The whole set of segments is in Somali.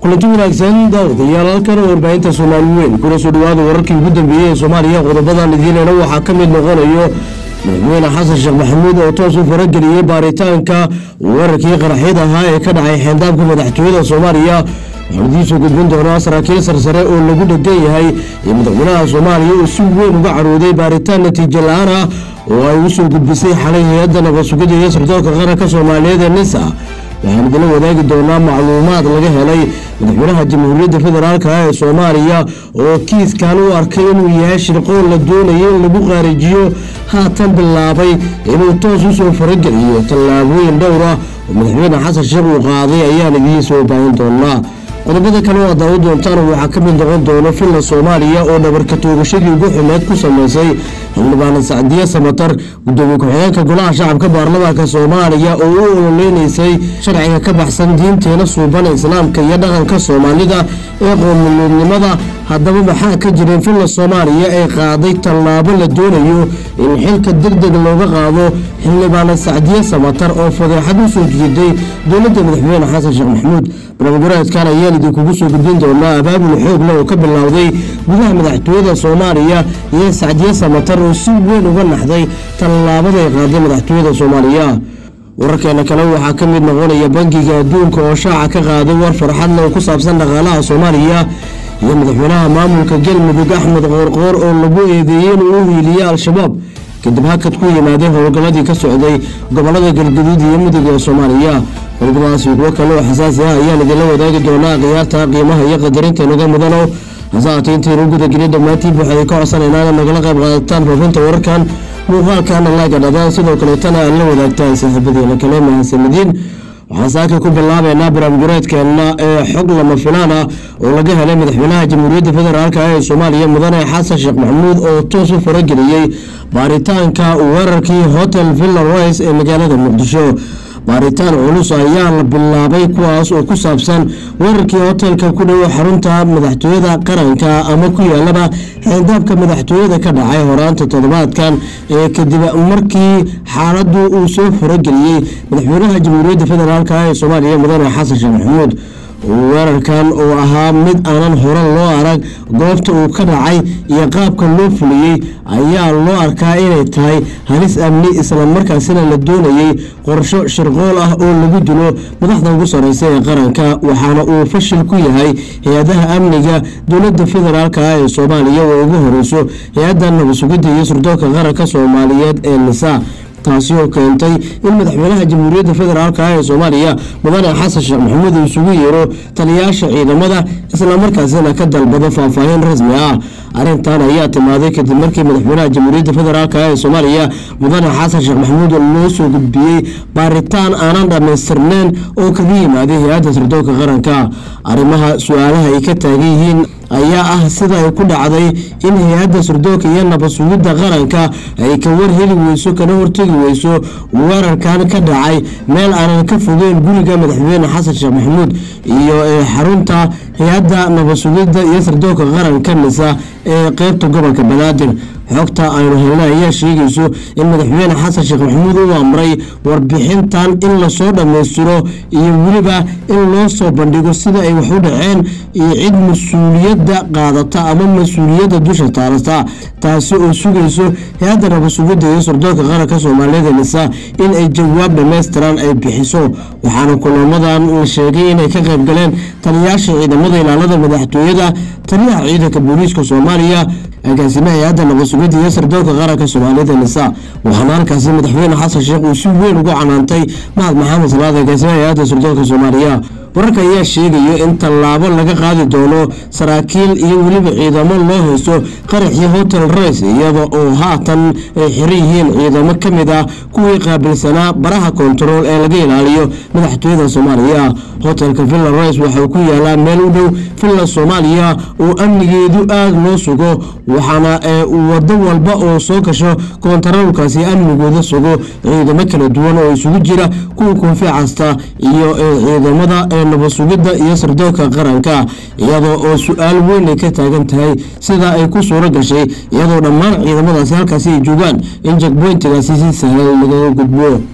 kulanti wanaagsan daawadayaal halkan warbaahinta soomaali weyn kuna soo dhawaada wararkii ugu dambeeyey ee soomaaliya qodobadan idiinena waxaa ka mid noqonayo madaxweyne xasan sheekh maxamuud oo toos u farageliyey baaritaanka weerarkii qaraxyada ahaa ee ka dhacay xeendaaabka madaxtooyada soomaaliya waxaan idiinsoo gudbin doonaa saraakiil sarsare oo lagu dhegan yahay iyo madaxweynaha soomaaliya oo si weyn uga carooday baaritaan natiijo la-aan ah oo ay u soo gudbisay xalay hay-adda nabadsugida iyo sirdoonka qaranka soomaaliyeed ee nisa waxaan idinla wadaagi doonaa macluumaad laga helay madaxweynaha jamhuuriyadda federaalk ee soomaaliya oo kiiskan u arkay inuu yahay shirqoon la doonaya in lagu qaarijiyo haatan bilaabay inuu toos u soo farageliyo tallaabooyin dhowr ah oo madaxweyne xasan sheekh uu qaaday ayaan idiin soo baahin doonaa qodobada kale oo aad daawo doontaan waxaa ka mid noqon doono filla soomaaliya oo dhabarka toogashadii ugu xumeed ku sameysay xildhibaana sacdiye samatar gudoomiye ku-xigeenka golaha shacabka baarlamaanka soomaaliya oo u ololeynaysay sharciga ka baxsan diinteena suuban islaamka iyo dhaqanka soomaalida ee qoomuluudnimada haddaba maxaa ka jirin filla soomaaliya ee qaaday tallaabo la doonayo in xilka deg deg looga qaado xildhibaana sacdiye samatar oo fadeexad u soo jiiday dowladda madaxweyne xasan sheekh maxamuud barnaamijyareedkan ayaan idinkugu soo gudbin doonaa abaabul xoogle oo ka bilowday gudaha madaxtooyada soomaaliya iyo sacdiye samatar oo si weyn uga naxday tallaabaday qaaday madaxtooyada soomaaliya wararkeena kale waxaa ka mid noqonaya bangiga adduunka oo shaaca ka qaaday war farxadle oo ku saabsan dhaqaalaha soomaaliya iyo madaxweynaha maamulka galmudug axmed qoorqoor oo lagu eedeeyey inuu u hiiliyey al-shabaab kadib hakad ku yimaaday howlgalladii ka socday gobolada galgaduud iyo mudug ee soomaaliya qodobadaasi kuwo kale oo xasaasi ah ayaan idinla wadaagi doonaa khiyaarta qiimaha iyo qadarinta naga mudano hasaate intaynu gudageliya dhammaantiib waxay ka codsanaynaa inaad nagala qayb qaadataan faafinta wararkan muuqaalkaana laaga dhadaan sidoo kaleetana aad la wadaagtaan saaxiibadeena kale mahadsanadiin waxaan saaka ku bilaabeynaa barnaamijyareedkeena ee xog lama filaan ah oo laga helay madaxweynaha jamhuuriyadda federaalk ee soomaaliya mudane xasan sheekh maxamuud oo toos u farageliyey baaritaanka weerarkii hotel villa royce ee magaalada muqdisho baaritaan culus ayaa la bilaabay kuwaas oo ku saabsan weerarkii hotelka ku dhow xarunta madaxtooyada qaranka ama ku yaalaba xeendaabka madaxtooyada ka dhacay horaanta toddobaadkan ee kadib markii xaaladdu uu soo farageliyey madaxweynaha jamhuuriyadda federaalk ee soomaaliya mudane xasan sheekh maxamuud weerarkan oo ahaa mid aanan hore loo arag goobta uu ka dhacay iyo qaabka loo fuliyey ayaa loo arkaa inay tahay halis amni islamarkaasina la doonayey qorsho shirqool ah oo lagu dilo madaxda ugu sareysa ee qaranka waxaana uu fashil ku yahay hay-adaha amniga dowladda federaalk ee soomaaliya oo ugu horeyso hay-adda nabadsugidda iyo surdoonka qaranka soomaaliyeed ee nisa taasi oo keentay in madaxweynaha jamhuuriyadda federaalk ee soomaaliya mudane xasan sheekh maxamuud uu isugu yeero taliyaasha ciidamada islamarkaasina ka dalbado faahfaahin rasmi ah arrintan ayaa timaaday kadib markii madaxweynaha jamhuuriyadda federaalk ee soomaaliya mudane xasan sheekh maxamuud loo soo gudbiyey baaritaan aanan dhammaystirneyn oo kaga yimaaday hay-adda sirdoonka qaranka arrimaha su-aalaha ay ka taagan yihiin ayaa ah sida ay ku dhacday in hay-adda sirdoonka iyo nabadsugidda qaranka ay ka warheli weyso kana hortegi weyso weerarkan ka dhacay meel aanan ka fogeyn guriga madaxweyne xasan sheekh maxamuud iyo xarunta hay-adda nabadsugidda iyo sirdoonka qaranka nisa ee qeybta gobolka banaadir xogta aynu helna ayaa sheegayso in madaxweyne xasan sheekh maxamuud uu amray warbixintan in lasoo dhammaystiro iyo weliba in loo soo bandhigo sida ay wax u dhaceen iyo cid mas-uuliyadda qaadata ama mas-uuliyadda dusha taalata taasi oo sugayso hay-adda nabadsugidda iyo sirdoonka qaranka soomaaliyeed nisa in ay jawaab dhammaystiran ay bixiso waxaana kulamadan la sheegay inay ka qayb galeen taliyaasha ciidamada ilaalada madaxtooyada taliyaha ciidanka booliiska soomaaliya agaasimaha hay-adda nabadsugidda iyo sirdoonka qaranka soomaalida nisa waxaana halkaasi madaxweyne xasan sheekh uu si weyn ugu canaantay mahad maxamed salaad agaasimaha hay-adda sirdoonka soomaaliya wararka ayaa sheegaya in tallaabo laga qaadi doono saraakiil iyo weliba ciidamo loo haysto qaraxii hotel rice iyada oo haatan ay xiran yihiin ciidamo ka mid ah kuwii qaabilsanaa baraha kontarool ee laga ilaaliyo madaxtooyada soomaaliya hotelka villa rice waxauu ku yaalaa meel u dhow villa soomaaliya oo amnigeedu aada loo sugo waxaana wado walba oo soo gasho kontaroolkaasi amnigooda sugo ciidamo kala duwan oo isugu jira kuwa koofi casta iyo ciidamada nabadsugidda iyo sirdoonka qaranka iyadoo oo su-aal weyn ay ka taagan tahay sida ay ku suuro gashay iyadoo dhammaan ciidamadaasi halkaasi ay joogaan in jagboyntigaasi si sahlan lagaga gudbo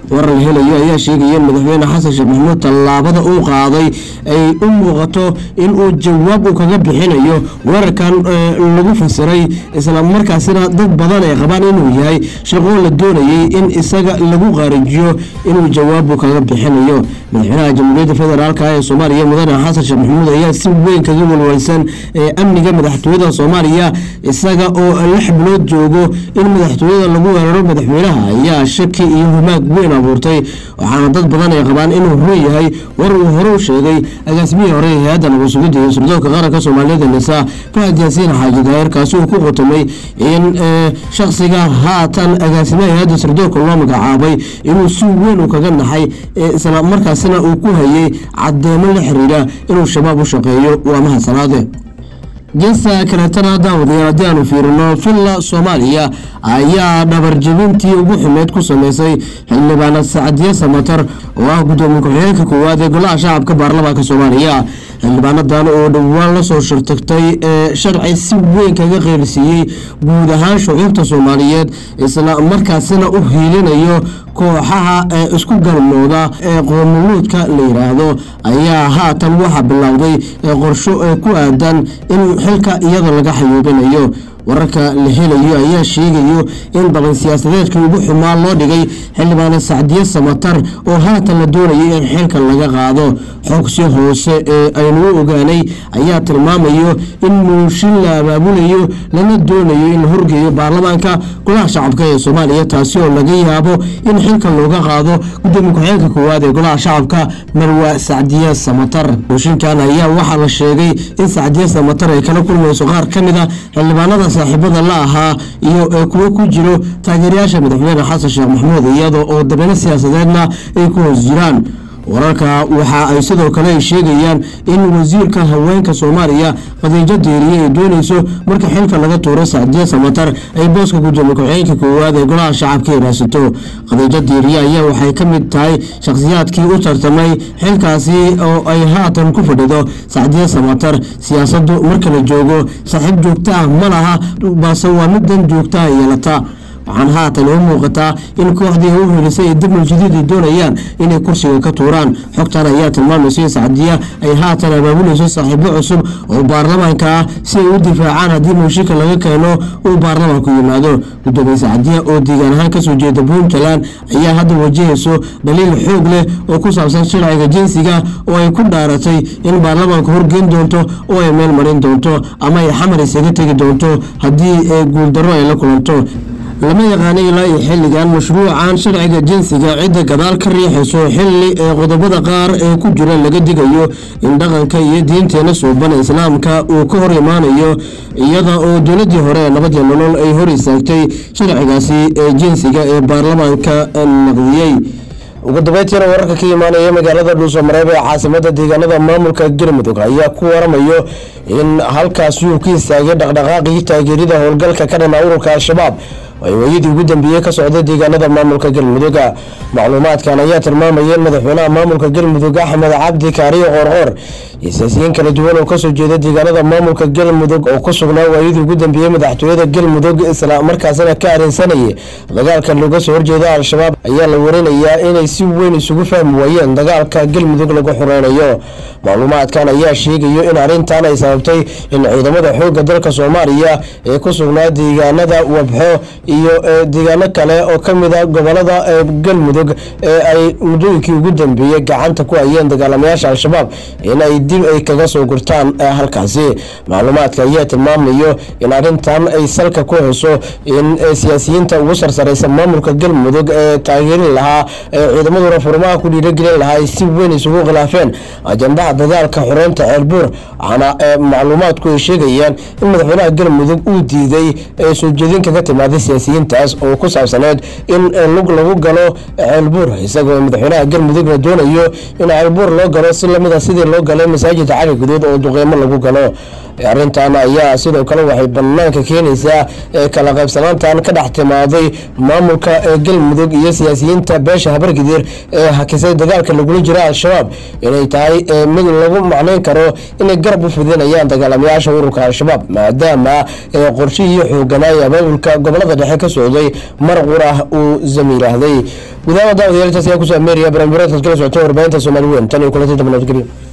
warar la helayo ayaa sheegaya in madaxweyne xasan sheekh maxamuud tallaabada uu qaaday ay u muuqato in uu jawaab uu kaga bixinayo weerarkan lagu fasiray isla markaasina dad badan ay qabaan inuu yahay shaqoo la doonayay in isaga lagu qaarijiyo inuu jawaab uu kaga bixinayo madaxweynaha jamhuuriyadda federaalk ee soomaaliya mudane xasan sheekh maxamuud ayaa si weyn kaga walwalsan ee amniga madaxtooyada soomaaliya isaga oo lix bilood joogo in madaxtooyada lagu weeraro madaxweynaha ayaa shaki iyo humaag weyn abuurtay waxaana dad badan ay qabaan inuu run yahay war uu hore u sheegay agaasimihii hore ee hay-adda nabadsuguda iyo sirdoonka qaranka soomaaliyada nisa fahad yaasiin xaaji daahir kaasi uu ku qotomay in shakhsiga haatan agaasimaha hay-adda sirdoonka loo magacaabay inuu si weyn uu kaga naxay isla markaasina uu ku hayay cadeemo la xiriira inuu shabaab u shaqeeyo waa mahadsanaade geesta kaleetana daawadayaal haddii aanu fiirino villa soomaaliya ayaa dhabarjebintii ugu xumeyd ku sameysay xildhibaanad sacadiye samatar oo ah gudoomiye ku-xigeenka koowaad ee golaha shacabka baarlamaanka soomaaliya xildhibaanadan oo dhowaan lasoo shirtagtay ee sharci si weyn kaga qeyrsiiyey guud ahaan shucuubta soomaaliyeed isla markaasina u hiilinayo kooxaha ee isku galmooda ee qoomuluudka la yiraahdo ayaa haatan waxaa bilowday qorsho ee ku aadan in xilka iyada laga xayuubinayo wararka la helayo ayaa sheegayo in balan siyaasadeedkii ugu xumaa loo dhigay xildhibaane sacdiye samatar oo haatan la doonayay in xilka laga qaado xogsi hoose ee aynu u ogaanay ayaa tilmaamayo in muushin la abaabulayo lana doonayo in la horgeeyo baarlamaanka golaha shacabka ee soomaaliya taasi oo laga yaabo in xilka looga qaado gudoomiye ku-xigeenka koowaad ee golaha shacabka marwa sacdiye samatar muushinkan ayaa waxaa la sheegay in sacdiye samatar ay kala kulmayso qaar ka mid a xildhibaanada saaxiibada la ahaa iyo kuwo ku jiro taageerayaasha madaxweyne xasan sheekh maxamuud iyada oo dabeyno siyaasadeedna ay ku hoos jiraan wararka waxa ay sidoo kale ay sheegayaan in wasiirka haweenka soomaaliya khadiijo deeriye ay doonayso marka xilka laga tuuro sacdiye samatar ay booska gudoomiye ku-xigeenka koowaad ee golaha shacabka ay raadsato khadiijo deeriye ayaa waxay ka mid tahay shakhsiyaadkii u tartamay xilkaasi oo ay haatan ku fadhido sacdiye samatar siyaasadu marka la joogo saaxiib joogto ah ma laha balse waa mid dan joogta ah yeelata waxaan haatan u muuqataa in kooxdii u helisay ee damal jadiid ay doonayaan inay kursiga ka tuuraan xogtan ayaa tilmaamaysa in sacdiya ay haatan abaabulayso saaxiibo cusub oo baarlamaanka ah si ay u difaacaan haddii muushinka laga keeno uu baarlamaanku yimaado gudoomiye sacdiya oo deegaan ahaan kasoo jeeda puntland ayaa hadda wajahayso dhaliil xoog leh oo ku saabsan sharciga jinsiga oo ay ku dhaaratay in baarlamaanku horgeyn doonto oo ay meel marin doonto ama ay xamar isaga tegi doonto haddii guuldarro ay la kulanto lama yaqaana ilaa iyo xilligan mashruucan sharciga jinsiga cidda gadaal ka riixayso xilli ee qodobada qaar ee ku jira laga digayo in dhaqanka iyo diinteena suuban islaamka uu ka hor imaanayo iyada oo dowladii hore ee nabadii nolol ay hor istaagtay sharcigaasi ee jinsiga ee baarlamaanka naqdiyey ugu dambeyntiina wararka ka imaanaya magaalada dhuusamareeb ee caasimada deegaanada maamulka galmudug ayaa ku waramayo in halkaasi uu ka istaagay dhaqdhaqaaqii taageerida howlgalka ka dhana ururka al-shabaab ay weyadii ugu dambeeyey ka socday deegaanada maamulka galmudug macluumaadkan ayaa tilmaamaya in madaxweynaha maamulka galmudug axmed cabdi kaariyo qoorqoor iyo siyaasiyiin kala duwan oo kasoo jeeda deegaanada maamulka galmudug oo ku sugnaa waayadii ugu dambeeyey madaxtooyada galmudug isla markaasina ka arinsanayay dagaalka looga soo horjeeda al-shabaab ayaa la warinayaa inay si weyn isugu fahmi waayeen dagaalka galmudug lagu xureynayo macluumaadkan ayaa sheegayo in arrintan ay sababtay in ciidamada xoogga dalka soomaaliya ee ku sugnaa deegaanada wabxo iyo deegaano kale oo kamid a gobolada galmudug ee ay muddooyinkii ugu dambeeyey gacanta ku hayeen dagaalamayaasha al-shabaab inay dib ay kaga soo gurtaan halkaasi macluumaadka ayaa tilmaamayo in arrintan ay salka ku hayso in siyaasiyiinta ugu sarsareysa maamulka galmudug ee taageerin lahaa ee ciidamaduna furmaha ku dhiiragelin lahaa ay si weyn isugu khilaafeen ajandaha dagaalka xoreynta ceelbuur waxaana macluumaadku ay sheegayaan in madaxweynaha galmudug uu diiday soo jeedin kaga timaaday siyaasiyiintaas oo ku saabsaneed in lug lagu galo ceelbuur isagoo madaxweynaha galmudugna doonayo in ceelbuur loo galo si lamida sidii loo galay masaajidka cali guduud oo duqeymo lagu galo arrintan ayaa sidoo kale waxay banaanka keenaysaa kala qaybsanaantan ka dhex timaaday maamulka galmudug iyo siyaasiyiinta beesha habargidir ee hakisay dagaalka lagula jira al-shabaab inay tahay mid lagu macneyn karo inay garab u fidinayaan dagaalamayaasha ururka al-shabaab maadaama qorshihii xooganaaye abaabulka gobolada dhexe dhexe ka socday mar qura uu zamiiraahday gudaha daawadayaal intaas ayaa kusoo ameeraya barnaamijyaadkaad kala socoteen warbaahinta soomaali weyn tan iyo kulanti dambe nabadgelyo